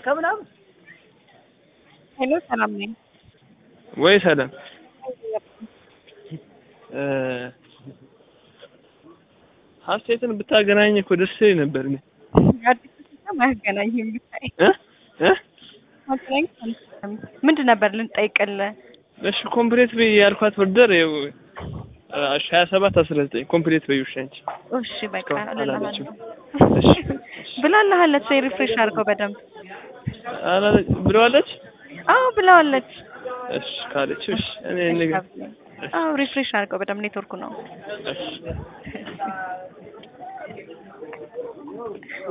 ከምናምን ሄሎ ሰላም ነኝ። ወይ ሰላም ሀሴትን ብታገናኝ እኮ ደስ ይለኝ ነበር። እኔ አዲስ ሲስተም አያገናኝም ብታይ እ እ ማገናኝ ምንድን ነበር ልንጠይቅልህ? እሺ ኮምፕሌት በይ ያልኳት ወርደር ይኸው ሀያ ሰባት አስራ ዘጠኝ ኮምፕሌት በይ ውሻ አንቺ እሺ በቃ እስካሁን አላለችም። እልልሃለሁ። ብላልሃለች። ሪፍሬሽ አድርገው በደንብ አላለ- ብለዋለች። አዎ ብለዋለች። እሺ ካለች እሺ እኔ ንገ አዎ ሪፍሬሽ አድርገው በደንብ ኔትወርኩ ነው። እሺ